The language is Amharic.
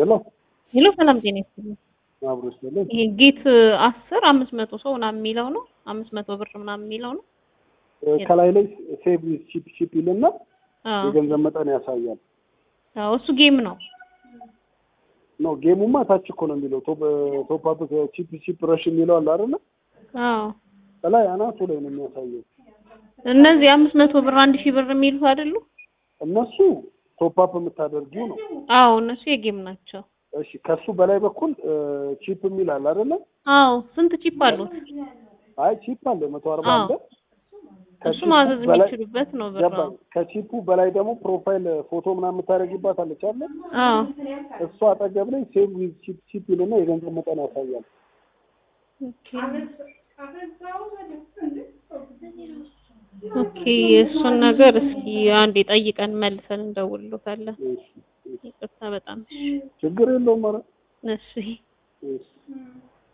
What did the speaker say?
ሄሎ ሄሎ ሰላም ጤና ይስጥልኝ። አብሮ ይስጥልኝ። ይሄ ጌት አስር አምስት መቶ ሰው ምናምን የሚለው ነው አምስት መቶ ብር ምናምን የሚለው ነው። ከላይ ላይ ሴቭ ቺፕ ቺፕ ይልና አዎ የገንዘብ መጠን ያሳያል። አዎ፣ እሱ ጌም ነው። ኖ ጌሙማ ታች እኮ ነው የሚለው ቶፕ አፕ ቺፕ ቺፕ ረሽ የሚለው አለ አይደለ? አዎ ከላይ አናቱ ላይ ነው የሚያሳየው። እነዚህ አምስት መቶ ብር አንድ ሺህ ብር የሚሉት አይደሉ? እነሱ ቶፕ አፕ የምታደርጊው ነው። አዎ እነሱ የጌም ናቸው። እሺ ከሱ በላይ በኩል ቺፕ የሚል አለ አይደለ? አዎ ስንት ቺፕ አሉት? አይ ቺፕ አለ መቶ አርባ አዎ። አለ። እሱ ከቺፑ ማዘዝ በላይ- የሚችሉበት ነው ብር። ገባኝ። ከቺፑ በላይ ደግሞ ፕሮፋይል ፎቶ ምናምን የምታደርጊባት አለች አለ አዎ እሱ አጠገብ ላይ ሴቭ ዊዝ ቺፕ ቺፕ ይልና የገንዘብ መጠን ያሳያል። ኦኬ ኦኬ እሱን ነገር እስኪ አንዴ ጠይቀን መልሰን እንደውልሎታለን። እሺ፣ እሺ። ይቅርታ በጣም ችግር የለውም ኧረ እሺ እሺ